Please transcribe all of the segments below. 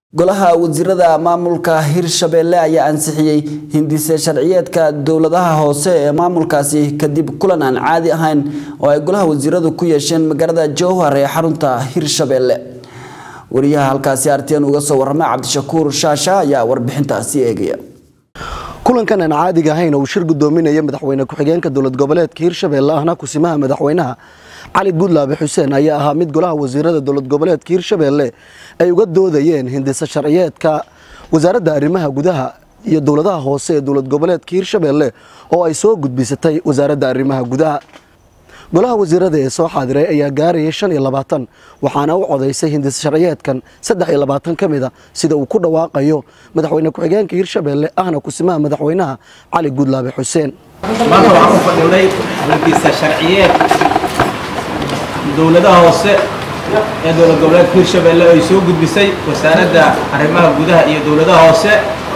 golaha wasiirada maamulka hirshabelle ayaa ansixiyey hindise sharciyeedka dowladaha hoose ee maamulkaasi kadib kulan aan caadi ahayn oo ay golaha wasiiradu ku yeesheen magaalada jowhar ee xarunta hirshabelle wariyaha halkaasi artiyan uga soo warama cabdishakuur shaasha ayaa warbixintaasi eegaya kulankan aan caadiga ahayn oo uu shir gudoominaya madaxweyne ku-xigeenka dowlad goboleedka hirshabelle ahna kusimaha madaxweynaha cali gudlaabe xuseen ayaa ahaa mid golaha wasiirada dowlad goboleedka hirshabelle ay uga doodayeen hindise sharciyeedka wasaaradda arrimaha gudaha iyo dowladaha hoose ee dowlad goboleedka hirshabelle oo ay soo gudbisatay wasaaradda arrimaha gudaha golaha wasiirada ee soo xaadiray ayaa gaarayay shan iyo labaatan waxaana u codaysay hindise sharciyeedkan saddex iyo labaatan ka mid a sida uu ku dhawaaqayo madaxweyne ku-xigeenka hirshabelle ahna kusimaha madaxweynaha cali gudlaabe xuseen maanta waxaan u fadhinay hindise sharciyeed dowladaha hoose ee dowlad goboleedka hirshabelle ay soo gudbisay wasaaradda arrimaha gudaha iyo dowladaha hoose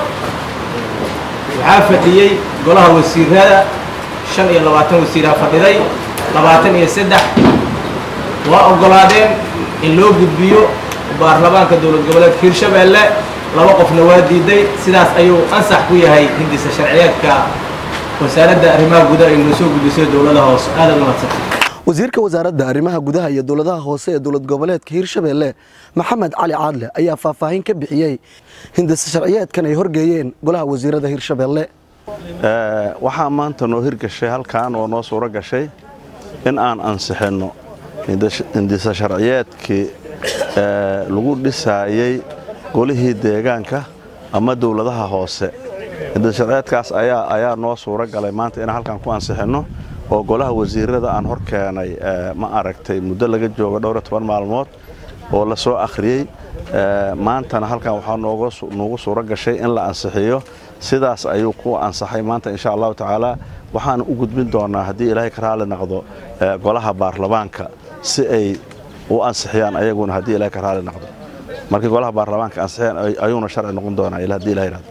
waxaa fadhiyey golaha wasiirada shan iyo labaatan wasiiraa fadhiday labaatan iyo saddex waa oggolaadeen in loo gudbiyo baarlamaanka dowlad goboleedka hirshabelle laba qofna waa diiday sidaas ayuu ansax ku yahay hindise sharciyeedka wasaaradda arrimaha gudaha ay noo soo gudbisay dowladaha hoose aadaad umadsanta wasiirka wasaaradda arrimaha gudaha iyo dowladaha hoose ee dowlad goboleedka hirshabelle maxamed cali caadle ayaa faahfaahin ka bixiyey hindise sharciyeedkan ay horgeeyeen golaha wasiirada hirshabelle waxaa maanta noo hirgashay halkan oo noo suuro gashay in aan ansixinno hindise sharciyeedkii lagu dhisaayey golihii deegaanka ama dowladaha hoose hindise sharciyeedkaas ayaa noo suuro galay maanta inaan halkan ku ansixinno oo golaha wasiirada aan hor keenay ma aragtay muddo laga joogo dhowr iyo toban maalmood oo la soo akhriyey maantana halkan waxaa noogu suuro gashay in la ansixiyo sidaas ayuu ku ansaxay maanta insha allahu tacaala waxaan u gudbin doonaa haddii ilaahay ka raali noqdo golaha baarlamaanka si ay u ansixiyaan ayaguna haddii ilahay ka raali noqdo markii golaha baarlamaanka ansixiyaan ayuuna sharci noqon doonaa haddii ilahay rahdo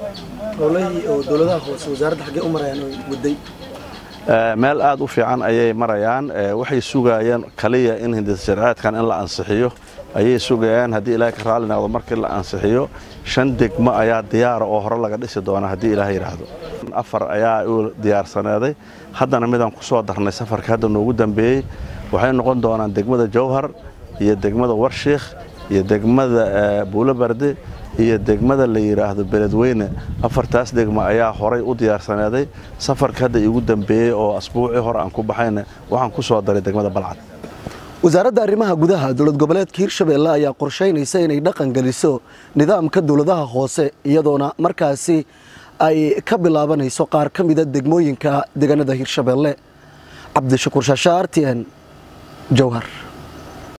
meel aad u fiican ayay marayaan waxay sugayeen kaliya in hindise sharciyeedkan in la ansixiyo ayay sugayaan haddii ilaahay ka raali noqdo markii la ansixiyo shan degmo ayaa diyaara oo hore laga dhisi doona haddii ilaahay yidhaahdo afar ayaa u diyaarsaneeday haddana midaan ku soo darnay safarka hadda noogu dambeeyey waxay noqon doonaan degmada jowhar iyo degmada warshiikh iyo degmada buulobarde iyo degmada la yidhaahdo beledweyne afartaas degmo ayaa horay u diyaarsaneeday safarka hadda iigu dambeeyey oo asbuucii hore aan ku baxayna waxaan ku soo daray degmada balcad wasaaradda arrimaha gudaha dowlad goboleedka hirshabelle ayaa qorshaynaysa inay dhaqan geliso nidaamka dowladaha hoose iyadoona markaasi ay ka bilaabanayso qaar ka mida degmooyinka deegaanada hirshabelle cabdishakuur shaasha artn jowhar